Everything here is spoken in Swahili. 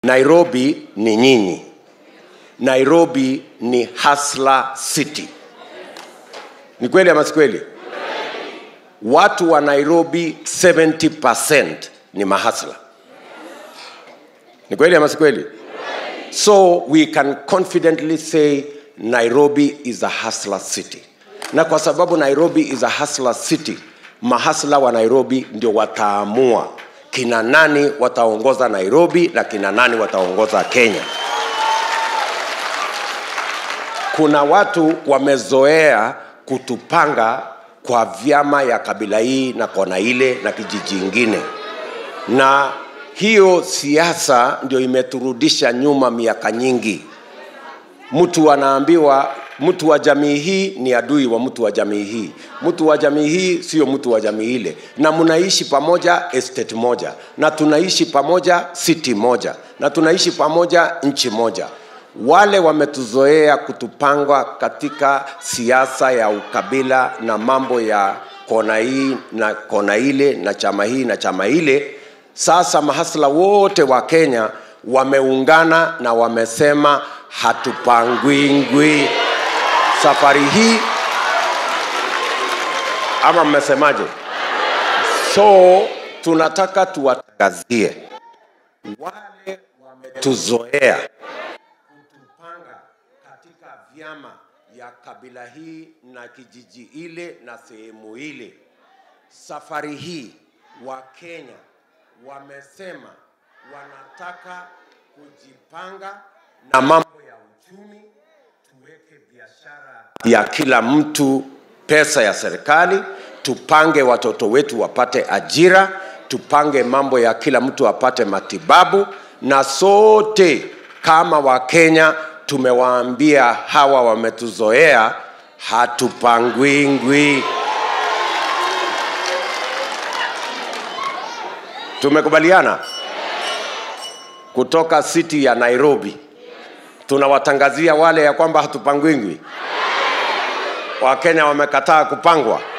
nairobi ni nyinyi nairobi ni hasla city ni kweli ama si kweli watu wa nairobi 70 ni mahasla ni kweli ama si kweli so we can confidently say nairobi is a hustler city na kwa sababu nairobi is a hustler city mahasla wa nairobi ndio wataamua kina nani wataongoza nairobi na kina nani wataongoza kenya kuna watu wamezoea kutupanga kwa vyama ya kabila hii na kona ile na kijiji ingine na hiyo siasa ndio imeturudisha nyuma miaka nyingi mtu anaambiwa mtu wa jamii hii ni adui wa mtu wa jamii hii mtu wa jamii hii sio mtu wa jamii ile na mnaishi pamoja estate moja na tunaishi pamoja city moja na tunaishi pamoja nchi moja wale wametuzoea kutupanga katika siasa ya ukabila na mambo ya kona hii na kona ile na chama hii na chama ile sasa mahasla wote wa kenya wameungana na wamesema hatupangwingwi safari hii ama mmesemaje so tunataka tuwatangazie wale wametuzoea kutupanga katika vyama ya kabila hii na kijiji ile na sehemu ile safari hii wakenya wamesema wanataka kujipanga na mambo ya uchumi tuweke biashara ya kila mtu pesa ya serikali tupange watoto wetu wapate ajira tupange mambo ya kila mtu apate matibabu na sote kama wakenya tumewaambia hawa wametuzoea hatupangwingwi tumekubaliana kutoka city ya nairobi tunawatangazia wale ya kwamba hatupangwingwi wakenya wamekataa kupangwa